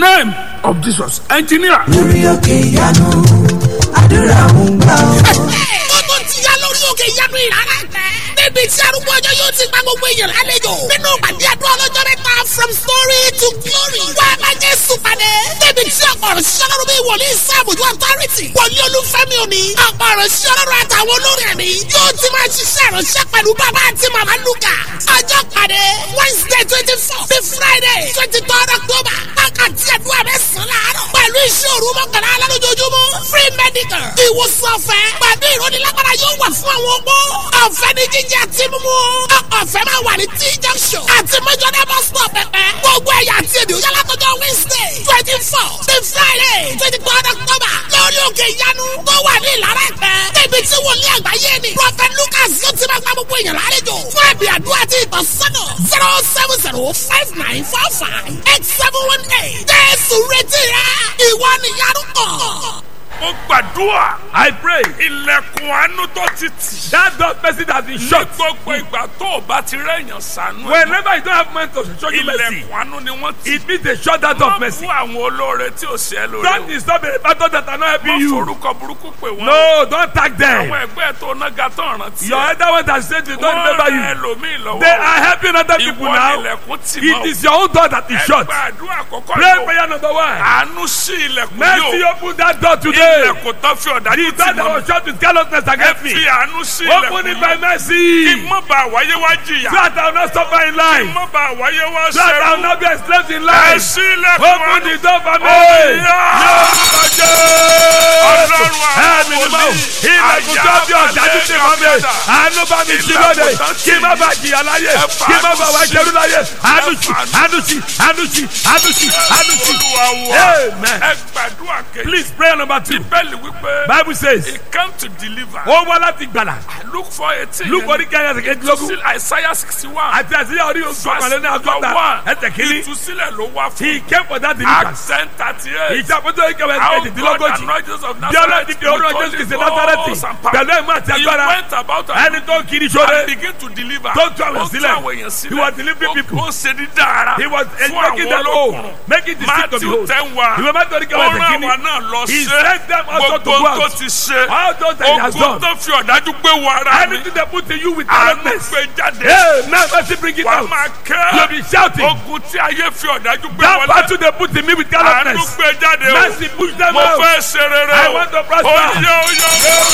name of Jesus engineer. lórí òkè ìyanu àdúrà ń gbà ọ́. ó tó ti yá lórí òkè ìyanu ìrara tẹ. níbi tí arúgbó ọjọ́ yóò ti gba gbogbo èèyàn lálejò. nínú ìpàdé àdúrà ọlọ́jọ́ mẹ́ta from story to glory. wá a máa jẹ́ sùpàdé. níbi tí ọ̀pọ̀ ọ̀rọ̀ ṣiṣẹ́ lọ́rùn bí wòlíì sáàbùjú authority. wòlíì olúfẹ́mi òní. ọ̀pọ̀ ọ̀rọ̀ ṣiṣẹ́ lọ́rùn àtàwọn olórin ẹ̀mí. yóò ti máa ṣiṣẹ́ ìránṣẹ́ pẹ̀lú bàbá àti màmá lukà. ọjọ́ pàdé wednesday twenty four sí friday twenty third october. wákàtí àdúrà mẹ́sàn-án láàárọ̀. pẹ̀lú iṣẹ́ òru mọ́kànlá alálójoojúmọ́. free medical. ìwòsàn ọ̀fẹ́. pẹ̀lú ìrónilágbára yóò wà fún àwọn opó. ọ̀fẹ́ ní jíjẹ àti mímú. ọ̀fẹ́ máa wà ní t junction. àti mẹ́jọ́dá bus stop pẹ̀pẹ́. gbogbo ẹ̀yà àti èdè òyà látọjọ́ wednesday twenty four sí friday twenty third october. lórí òkè ìyanu tó wà ní ìlara ẹ̀pẹ́. níbi tí wòlíì àgbáyé ni. prophet lucas yóò ti máa gba gbogbo èèyàn lálejò. fún ẹ̀bì àdúrà àti ìtọ́sọ́nà zero seven zero five nine four five eight seven one eight. jésù retí rẹ ìwọ nìyanu kàn. mo gbàdúrà I pray ilẹ̀kùn àánú tó ti tì. that door person has been ní shut. gbogbo ìgbà tó o bá ti rẹ̀yàn sànú. ẹ̀, Whenever you don't have money to show you mercy, ilẹ̀kùn àánú ni wọ́n ti. it means they shut that door of Má mercy. fún àwọn olóore tí ò ṣe é lóore. Don't disturb the battle that are not Má helping you. forúkọ burúkú pè wọ́n. No, don't tag them. àwọn ẹgbẹ́ tó nága tó rántí. Your elder one that said they don't remember wọ́n rẹ you. ẹlòmíì lọ́wọ́. They are helping other people ìwọ now. ilẹ̀kùn tì It mọ́. is your own door that is shut. ẹgbẹ́ àdúrà àkọ́kọ́ Pray yóò. prayer number one. àánú sí ilẹ̀kùn Mercy yóò. open that door today. ilẹ̀kùn tó fi ọ̀dájú The tì door that mọ́. was shut with carelessness ẹ against fi me. àánú sí Open ilẹ̀kùn it by yóò. mercy. kí mọ́ bá wáyé wá jìyà. So that I will not suffer in kí life. mọ́ bá wáyé wá So that I will ṣẹ́rú. not be enslaved in ẹ life. sí ilẹ̀kùn Open àánú. the door for me. Ọ̀yá. Ọlọ́run Ẹ̀mí ni mo ilẹ̀kùn tó bí ọ̀dájú ti mọ́ mi. Àánú bá mi sí lóde. Kí má bàa jìyà láyé. Kí má bàa wá jẹ́rú láyé. Àánú sí, àánú sí, àánú sí, àánú sí, àánú sí. Olúwa wa. Amen. ẹ gbàdúrà kejì. Please prayer number two. bẹ́ẹ̀ni wípé. Bible says, he came to deliver. ó wá láti gbàlà. look for eighteen. Luke orí kẹ́hìn ẹsẹ̀ kejìlélógún. still Isaiah sixty one. Àti àṣeyà orí ọ̀gbọ̀nlẹ́ ní àgọ́ta. Ẹsẹ̀ kìíní. ìtúsílẹ̀ ló wá fún. He came for that deliverance. accent thirty eight. Ìjàpótó ìkẹwẹ́ How God kejìdínlógójì. anointed Jesus of Bí ọlọ́run Nazareth ti fi orúkọ Jésù kìí ṣe Násárẹ́tì. Pẹ̀lú ẹ̀mú àti He agbára. went about Ẹni tó ń kiri sóre. and begin to deliver. Tó tú àwọn Ó tú sílẹ̀. àwọn èèyàn sílẹ̀. He was delivering Ó- people. Ó ṣe dídá ara. He was fún making àwọn them whole. olókùnrin. Making the sick to be Matthew whole. ten wa. Ìwé mẹ́tọ́ ní kẹwàá Ó ẹsẹ̀ rán kìíní. àwa náà lọ He ṣe. sent them also to Gbogbo go tó out. ti ṣe. All those that he has Ogun done. tó fi ọ̀dájú gbé wọ ara mi. Anything they put to you with Àánú callousness. gbé jáde. Hey, now mercy bring it Wà á out. máa You'll kẹ́. be shouting. Ogun tí ayé fi ọ̀dájú gbé That wọlé. battle they put in me with Àánú callousness. gbé jáde o. Mercy push them Mo out. fẹ́ ṣe rere I o. want to prosper. Oyè oyè.